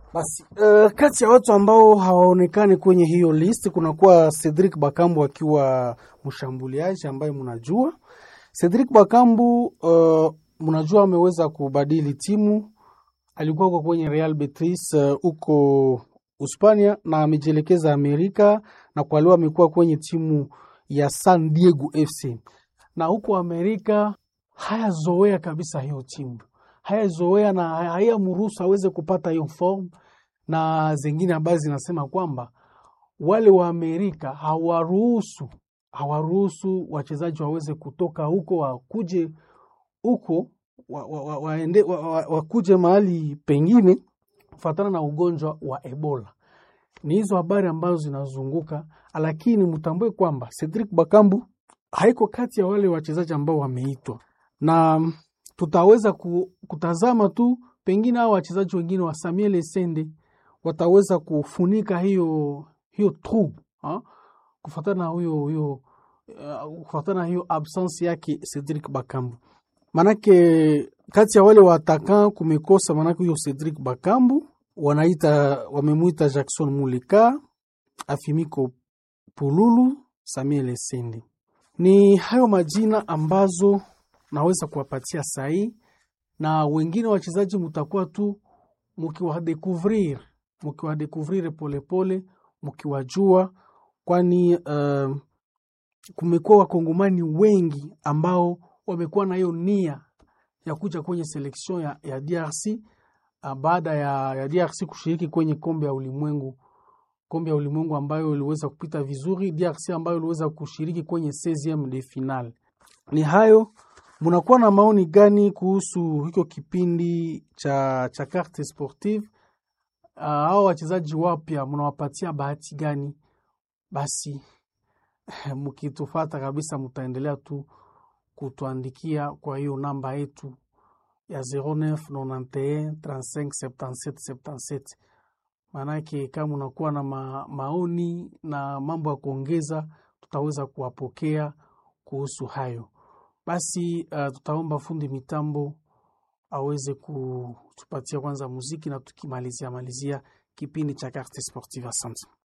Basi uh, kati ya watu ambao hawaonekani kwenye hiyo list kunakuwa Cedric Bakambu akiwa mshambuliaji ambaye mnajua Cedric Bakambu uh, mnajua ameweza kubadili timu, alikuwa huko kwenye Real Betis huko uh, Uspania na amejielekeza Amerika na kwa leo amekuwa kwenye timu ya San Diego FC na huko Amerika hayazoea kabisa hiyo timu, hayazoea na hayamruhusu aweze kupata hiyo form, na zingine habari zinasema kwamba wale wa Amerika hawaruhusu hawaruhusu wachezaji waweze kutoka huko wakuje huko waende wa, wa, wa, wa, wakuje mahali pengine kufatana na ugonjwa wa Ebola. Ni hizo habari ambazo zinazunguka, lakini mtambue kwamba Cedric Bakambu haiko kati ya wale wachezaji ambao wameitwa, na tutaweza kutazama tu pengine hao wachezaji wengine wa Samuel Essende wataweza kufunika hiyo hiyo trou kufatana na huyo huyo uh, kufatana na hiyo absence yake Cedric Bakambu. Manake kati ya wale wataka kumekosa, manake huyo Cedric Bakambu wanaita wamemwita Jackson Muleka, Afimiko Pululu, Samuel Essende. Ni hayo majina ambazo naweza kuwapatia sahi, na wengine wachezaji mutakuwa tu mukiwadekuvrir mukiwadekuvrir polepole mkiwajua, kwani uh, kumekuwa wakongomani wengi ambao wamekuwa na hiyo nia ya kuja kwenye seleksion ya, ya DRC uh, baada ya, ya DRC kushiriki kwenye kombe ya ulimwengu kombe ya ulimwengu ambayo iliweza kupita vizuri, DRC ambayo iliweza kushiriki kwenye 16 de final. Ni hayo, munakuwa na maoni gani kuhusu hicho kipindi cha, cha carte sportive? Uh, hao wachezaji wapya mnawapatia bahati gani? Basi mkitufata kabisa, mtaendelea tu kutuandikia kwa hiyo namba yetu ya 0991 35 77 77. Maanake kama unakuwa na ma, maoni na mambo ya kuongeza, tutaweza kuwapokea kuhusu hayo. Basi uh, tutaomba fundi mitambo aweze kutupatia kwanza muziki na tukimalizia malizia kipindi cha Carte Sportive. Asante.